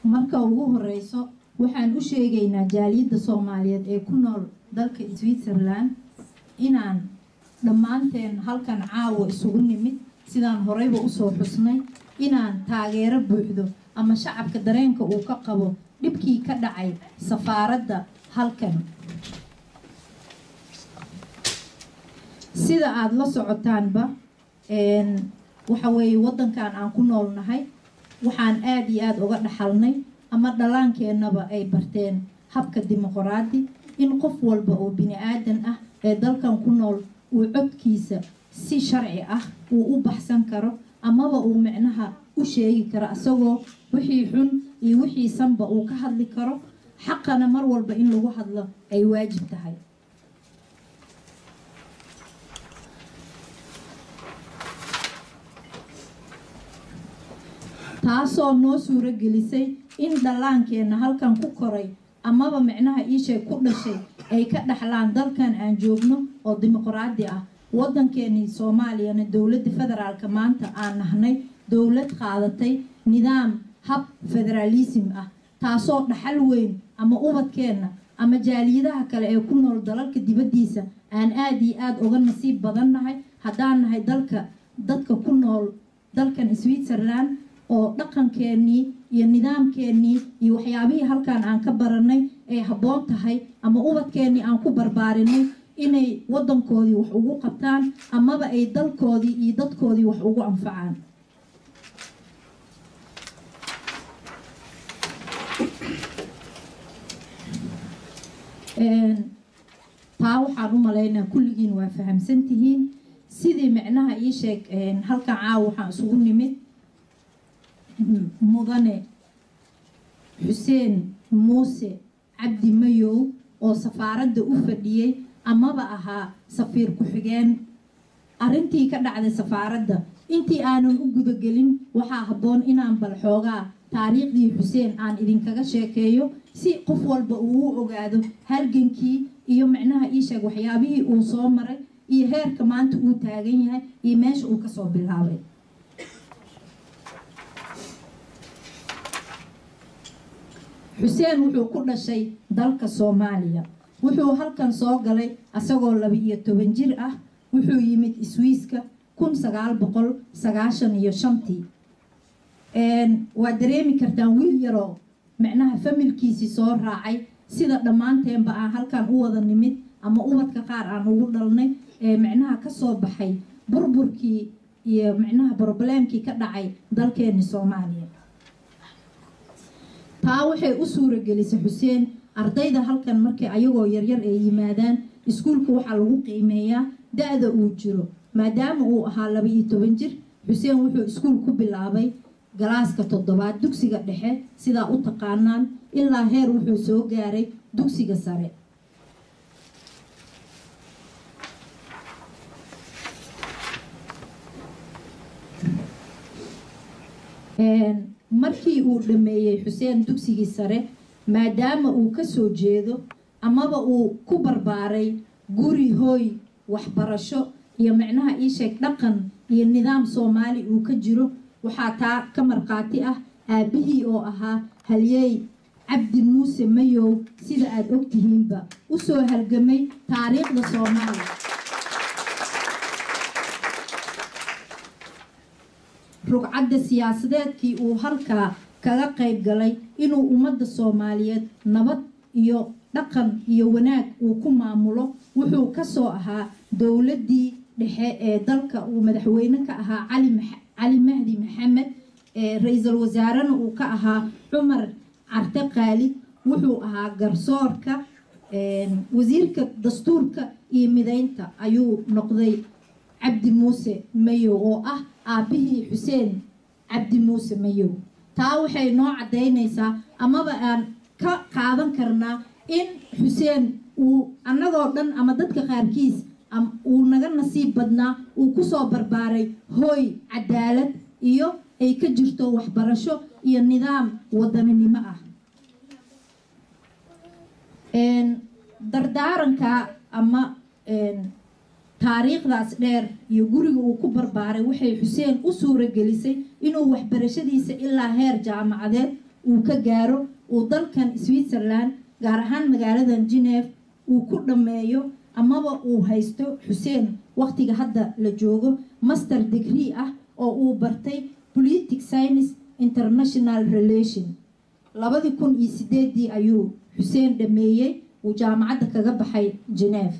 marka ugu horeyso waxaan u sheegaynaa jaaliyadda soomaaliyeed ee ku nool dalka switzerland inaan dhammaanteen halkan caawa isugu nimid sidaan horeyba usoo xusnay inaan taageero buuxdo ama shacabka dareenka uu ka qabo dhibkii ka dhacay safaaradda halkan sida aada la socotaanba waxa weeye waddankan aan ku noolnahay waxaan aada iyo aada uga dhaxalnay ama dhallaankeenaba ay barteen habka dimuqraadi in qof walba oo bini aadan ah ee dalkan ku nool uu codkiisa si sharci ah uu u baxsan karo amaba uu micnaha u sheegi karo isagoo wixii xun iyo wixii sanba uu ka hadli karo xaqana mar walba in lagu hadlo ay waajib tahay taasoo noo suuro gelisay in dhallaankeenna halkan ku koray amaba micnaha iisheeg ku dhashay ay ka dhaxlaan dalkan aan joogno oo dimuqraadi ah waddankeenii soomaaliyana dowladda federaalka maanta aan nahnay dowlad qaadatay nidaam hab federaalism ah taasoo dhaxal weyn ama ubadkeenna ama jaaliyadaha kale ee ku nool dalalka dibaddiisa aan aada iyo aada uga nasiib badan nahay haddaan nahay dalka dadka ku nool dalkan switzerland oo dhaqankeenii iyo nidaamkeenii iyo waxyaabihii halkan aan ka baranay ay habboon tahay ama ubadkeenii aan ku barbaarinay inay waddankoodii wax ugu qabtaan amaba ay dalkoodii iyo dadkoodii wax ugu anfacaan taa waxaan u malaynaa kulligiin waa fahamsan tihiin sidii micnaha ii sheeg halkan caawa waxaan isugu nimid mudane xuseen muuse cabdi mayow oo safaaradda u fadhiyey amaba ahaa safiir ku-xigeen arrintii ka dhacday safaaradda intii aanan u gudagelin waxaa habboon inaan bal xoogaa taariikhdii xuseen aan idinkaga sheekeeyo si qof walba uu u ogaado halgankii iyo micnaha iisheeg waxyaabihii uu soo maray iyo heerka maanta uu taagan yahay iyo meesha uu kasoo bilaabay xuseen wuxuu ku dhashay dalka soomaaliya wuxuu halkan soo galay asagoo laba iyo toban jir ah wuxuu yimid iswiiska kun sagaal boqol sagaashan iyo shantii waad dareemi kartaan wiil yaroo micnaha familkiisii soo raacay sida dhammaanteenba aan halkan u wada nimid ama ubadka qaar aan ugu dhalnay ee micnaha kasoo baxay burburkii iyo micnaha brobleemkii ka dhacay dalkeeni soomaaliya taa waxay u suura gelisay xuseen ardayda halkan markay ayagoo yaryar ay yimaadaan iskuulka waxaa lagu qiimeeyaa da-da uu jiro maadaama uu ahaa laba iyo toban jir xuseen wuxuu iskuul ku bilaabay galaaska toddobaad dugsiga dhexe sidaa u taqaanaan ilaa heer wuxuu soo gaaray dugsiga sare markii uu dhammeeyey xuseen dugsigii sare maadaama uu kasoo jeedo amaba uu ku barbaaray guri hooy waxbarasho iyo micnaha iisheeg dhaqan iyo nidaam soomaali uu ka jiro waxaa taa ka markhaati ah aabbihii oo ahaa halyeey cabdi muuse mayow sida aada ogtihiinba usoo halgamay taariikhda soomaaliya rugcadda siyaasadeedkii uu halkaa kaga qayb galay inuu ummadda soomaaliyeed nabad iyo dhaqan iyo wanaag uu ku maamulo wuxuu kasoo ahaa dowladdii dhexe ee dalka uu madaxweyne ka ahaa cali mahdi maxamed ra-iisul wasaarena uu ka ahaa cumar carte qaalid wuxuu ahaa garsoorka wasiirka dastuurka iyo mideynta ayuu noqday cabdi muuse mayow oo ah aabbihii xuseen cabdi muuse mayow taa waxay noo caddaynaysaa amaba aan ka qaadan karnaa in xuseen uu annagoo dhan ama dadka qaarkiis uu naga nasiib badnaa uu kusoo barbaaray hooy cadaalad iyo ay ka jirto waxbarasho iyo nidaam wadaninimo ah dardaaranka ama taariikhdaas dheer iyo guriga uu ku barbaaray waxay xuseen u suura gelisay inuu waxbarashadiisa ilaa heer jaamacadeed uu ka gaaro uu dalkan switzerland gaar ahaan magaaladan geneve uu ku dhammeeyo amaba uu haysto xuseen waqtiga hadda la joogo master degree ah oo uu bartay politic science international relation labadii kun iyo sideedii ayuu xuseen dhameeyey uu jaamacadda kaga baxay geneve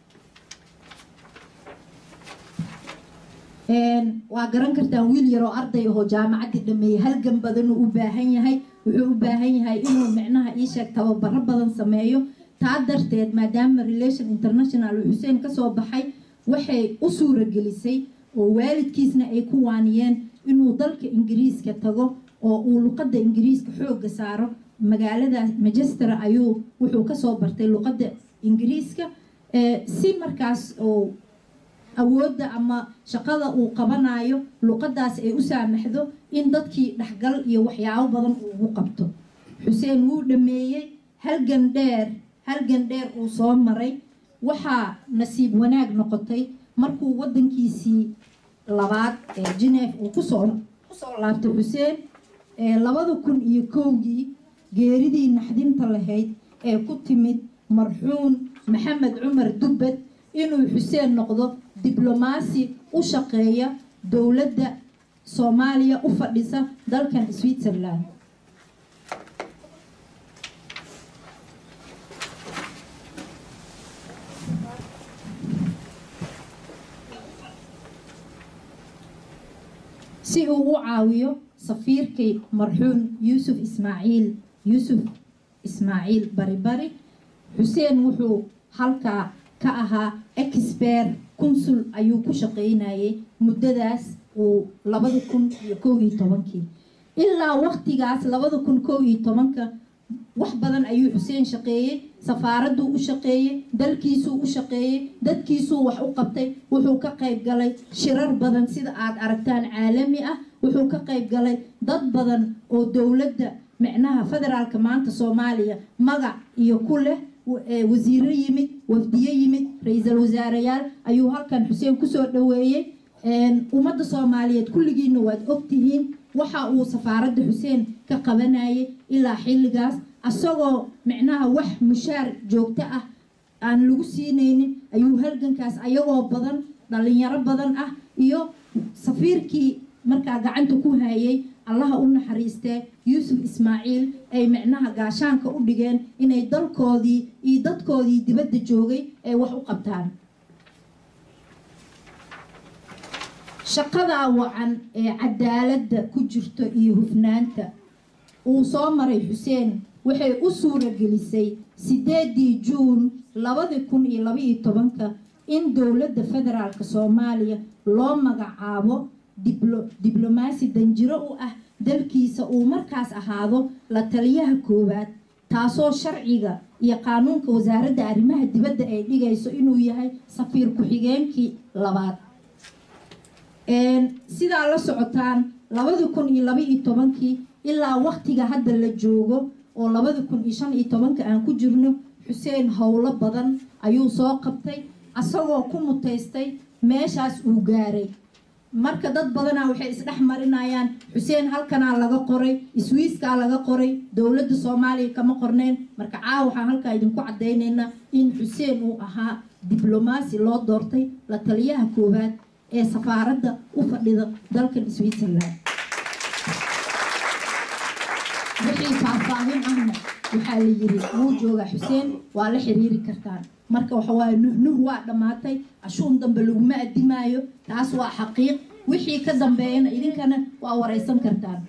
waa garan kartaan wiil yaroo arday ahoo jaamacaddii dhameeyey halgan badanuu u baahan yahay wuxuu u baahan yahay inuu micnaha iisheeg tababaro badan sameeyo taa darteed maadaama relation international uu xuseen kasoo baxay waxay u suuragelisay oo waalidkiisna ay ku waaniyeen inuu dalka ingiriiska tago oo uu luqadda ingiriiska xoogga saaro magaalada manchester ayuu wuxuu kasoo bartay luqadda ingiriiska si markaas oo awoodda ama shaqada uu qabanayo luqadaas ay u saamaxdo in dadkii dhexgal iyo waxyaabo badan uugu qabto xuseen wuu dhameeyey halgan dheer halgan dheer uu soo maray waxaa nasiib wanaag noqotay markuu wadankiisii labaad ee geneve uu kusoo kusoo laabtay xuseen labada kun iyo kowgii geeridii naxdinta lahayd ee ku timid marxuun maxamed cumar dubbed inuu xuseen noqdo diblomaasi u shaqeeya dowladda soomaaliya u fadhisa dalkan switzerland si uu u caawiyo safiirkii marxuum yuusuf ismaaciil yuusuf ismaaciil bari bari xuseen wuxuu halkaa ka ahaa expert consul ayuu ku shaqaynayay muddadaas uu labada kun iyo kow iyo tobankii ilaa waqtigaas labada kun kow iyo tobanka wax badan ayuu xuseen shaqeeyey safaaradduu u shaqeeyey dalkiisuu u shaqeeyey dadkiisuu wax u qabtay wuxuu ka qayb galay shirar badan sida aad aragtaan caalami ah wuxuu ka qayb galay dad badan oo dowladda micnaha federaalka maanta soomaaliya magac iyo ku leh wasiiro yimid wafdiye yimid ra-iisul wasaareyaal ayuu halkan xuseen kusoo dhaweeyey ummadda soomaaliyeed kulligiina waad ogtihiin waxa uu safaaradda xuseen ka qabanayay ilaa xilligaas asagoo micnaha wax mushaar joogto ah aan lagu siinaynin ayuu halgankaas ayagoo badan dhalinyaro badan ah iyo safiirkii markaa gacanta ku hayay allaha u naxariistee yuusuf ismaaciil ay micnaha gaashaanka u dhigeen inay dalkoodii iyo dadkoodii dibadda joogay ay wax u qabtaan shaqadaa wacan ee cadaaladda ku jirto iyo hufnaanta uu soo maray xuseen waxay u suura gelisay sideedii juun labadi kun iyo labaiyo tobanka in dowladda federaalk soomaaliya loo magacaabo diblomaasi danjiro u ah dalkiisa uu markaas ahaado la taliyaha koowaad taasoo sharciga iyo qaanuunka wasaaradda arrimaha dibadda ay dhigayso inuu yahay safiir ku-xigeenkii labaad sidaa la socotaan labadi kun iyo labaiyo tobankii ilaa waqtiga hadda la joogo oo labadi kun iyo shan iyo tobanka aan ku jirno xuseen howlo badan ayuu soo qabtay asagoo ku mutaystay meeshaas uu gaaray marka dad badanaa waxay isdhex marinayaan xuseen halkanaa laga qoray iswiiskaa laga qoray dowladda soomaaliya kama qorneen marka caawa waxaan halkaa idinku caddaynaynaa in xuseen uu ahaa diblomaasi loo doortay la taliyaha koowaad ee safaaradda u fadhida dalkan switzerland wixii faahfaahin ahna waxaa la yiri wuu joogaa xuseen waa la xiriiri kartaan marka waxawaaye nuhnuh waa dhammaatay ashuun dambe laguma addimaayo taas waa xaqiiq wixii ka dambeeyana idinkana waa waraysan kartaan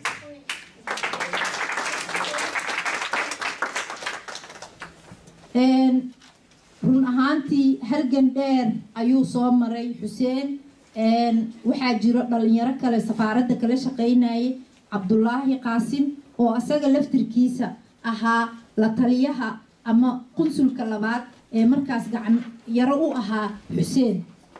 run ahaantii halgan dheer ayuu soo maray xuseen waxaa jiro dhalinyaro kale safaaradda kala shaqaynayay cabdulaahi qaasim oo asaga laftirkiisa ahaa la taliyaha ama qunsulka labaad ee markaas gacan yaro u ahaa xuseen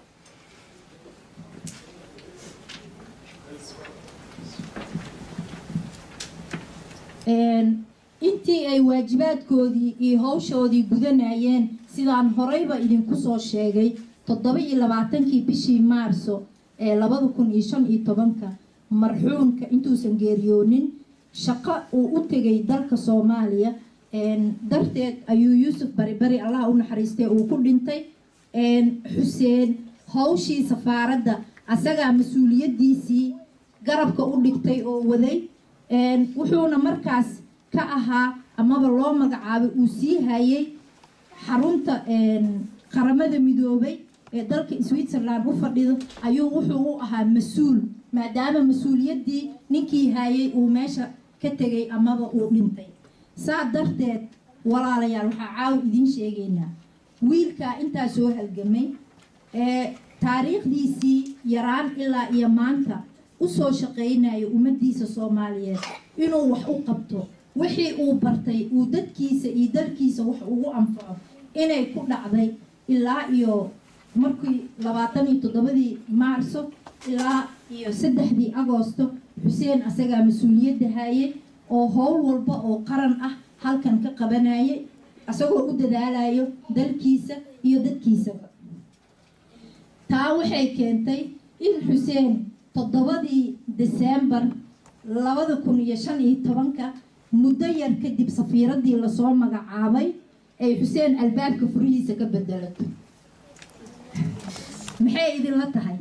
intii ay waajibaadkoodii iyo howshoodii gudanayeen sidaan horeyba idinku soo sheegay toddoba iyo labaatankii bishii maarso ee labada kun iyo shan iyo tobanka marxuumka intuusan geeriyoonin shaqo uu u tegay dalka soomaaliya darteed ayuu yuusuf bari bari allah u naxariistay uu ku dhintay xuseen hawshii safaaradda asagaa mas-uuliyaddiisii garabka u dhigtay oo waday wuxuuna markaas ka ahaa amaba loo magacaabay uu sii hayay xarunta qaramada midoobay ee dalka switzerland u fadhido ayuu wuxuu u ahaa mas-uul maadaama mas-uuliyaddii ninkii hayay uu meesha ka tegay amaba uu dhintay saa darteed walaalayaal waxaa caawa idiin sheegaynaa wiilkaa intaa soo halgamay ee taariikhdiisii yaraan ilaa iyo maanta usoo shaqaynayo ummaddiisa soomaaliyeed inuu wax u qabto wixii uu bartay uu dadkiisa iyo dalkiisa wax ugu anfaco inay ku dhacday ilaa iyo markii labaatan iyo toddobadii maarso ilaa iyo saddexdii agoosto xuseen asagaa mas-uuliyadda haayay oo howl walba oo qaran ah halkan ka qabanayay isagoo u dadaalayo dalkiisa iyo dadkiisaba taa waxay keentay in xuseen toddobadii deseembar labada kun iyo shan iyo tobanka muddo yar kadib safiiraddii lasoo magacaabay ay xuseen albaabka furihiisa ka bedelato maxay idinla tahay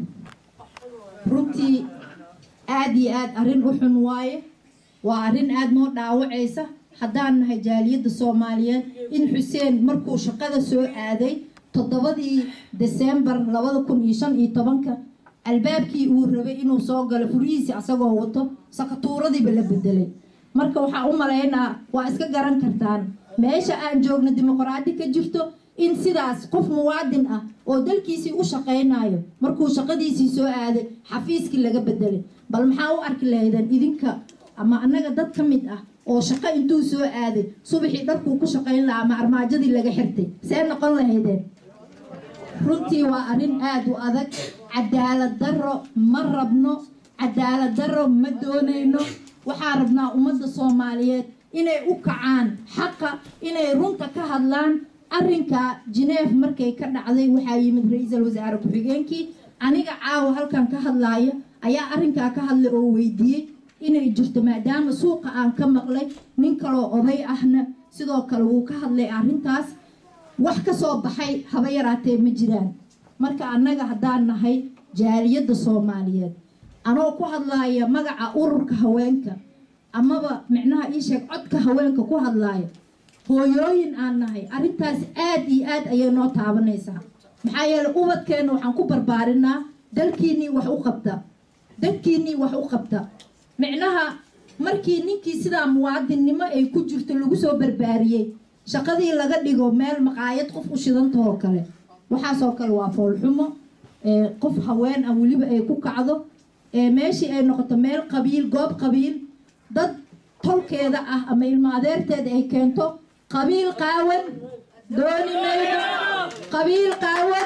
runtii aada iyo aada arrin u xun waaye waa arrin aada noo dhaawacaysa haddaan nahay jaaliyadda soomaaliyeed in xuseen markuu shaqada soo aaday toddobadii deseembar labada kun iyo shan iyo tobanka albaabkii uu rabay inuu soo galo furihiisii asagoo wato sakatuuradiiba la bedelay marka waxaa u malaynaa waa iska garan kartaan meesha aan joogno dimuqraadi ka jirto in sidaas qof muwaadin ah oo dalkiisii u shaqaynayo markuu shaqadiisii soo aaday xafiiskii laga bedelay bal maxaa u arki lahaydeen idinka ama annaga dad ka mid ah oo shaqo intuu soo aaday subaxii dharkuu ku shaqayn lahaa ama armaajadii laga xirtay see noqon lahaydeen runtii waa arrin aada u adag cadaalad darro ma rabno cadaalad darro ma doonayno waxaa rabnaa ummadda soomaaliyeed inay u kacaan xaqa inay runta ka hadlaan arrinka jineef markay ka dhacday waxaa yimid ra-iisul wasaare ku-xigeenkii aniga caawa halkan ka hadlaaya ayaa arrinkaa ka hadlay oo weydiiyey inay jirto maadaama suuqa aan ka maqlay nin kaloo oday ahna sidoo kale wuu ka hadlay arrintaas wax ka soo baxay haba yaraatee ma jiraan marka annaga haddaan nahay jaaliyadda soomaaliyeed anoo ku hadlaaya magaca ururka haweenka amaba micnaha ii sheeg codka haweenka ku hadlaaya hooyooyin aan nahay arrintaas aad iyo aad ayay noo taabanaysaa maxaa yeeley ubadkeenna waxaan ku barbaarinaa dalkiinnii wax u qabta dadkiinnii wax u qabta micnaha markii ninkii sidaa muwaadinnimo ay ku jirto lagu soo barbaariyey shaqadii laga dhigo meel maqaayad qof u shidantahoo kale waxaasoo kale waa foolxumo qof haween ah weliba ay ku kacdo meeshii ay noqoto meel qabiil goob qabiil dad tolkeeda ah ama ilmo adeerteeda ay keento qabiil qaawan dooni mayno qabiil qaawan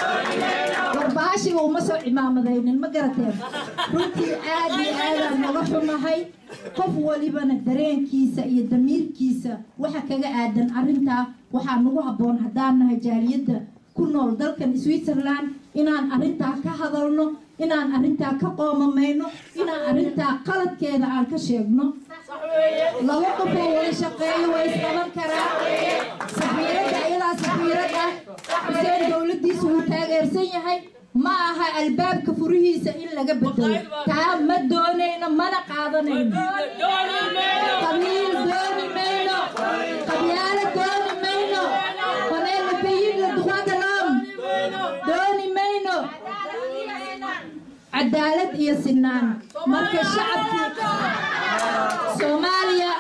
warbaashiga uma soo cimaamadaynin ma garateen runtii aad iyo aadaan naga xumahay qof walibana dareenkiisa iyo damiirkiisa waxa kaga aadan arrintaa waxaa nagu habboon haddaan nahay jaaliyadda ku nool dalkan switzerland inaan arrintaa ka hadalno inaan arrintaa ka qoomamayno inaan arrintaa qaladkeeda aan ka sheegno laba qofoo wada shaqeeyo way isqaban karaa safiiradda iyadaa safiirad ah xuseen dowladdiisa wuu taageersan yahay ma aha albaabka furihiisa in laga bedelo taa ma doonayno mana qaadanayno qabiil dooni mayno qabyaalo dooni mayno waneena bayina duqadalam dooni mayno cadaalad iyo sinaan marka shacabkii soomaaliya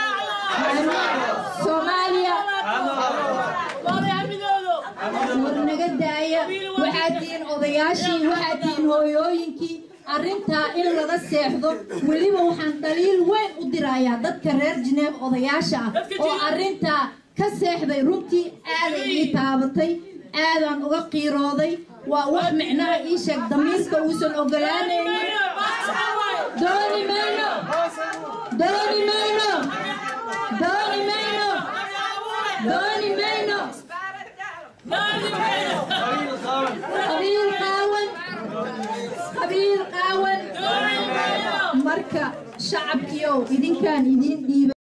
soomaaliya war naga daaya waxaad tihiin odayaashii waxaad tihiin hooyooyinkii arrintaa in laga seexdo weliba waxaan dhaliil weyn u dirayaa dadka reer jineef odayaasha ah oo arrintaa ka seexday runtii aaday ii taabatay aadaan uga qiirooday waa wax micnaha ii sheeg damiirka uusan ogolaanaynin dooni mayno dooni mayno dooni mayno dooni mayno qabiil qaawan qabiil qaawan ma marka shacabkiiow idinkaan idiin dhiibay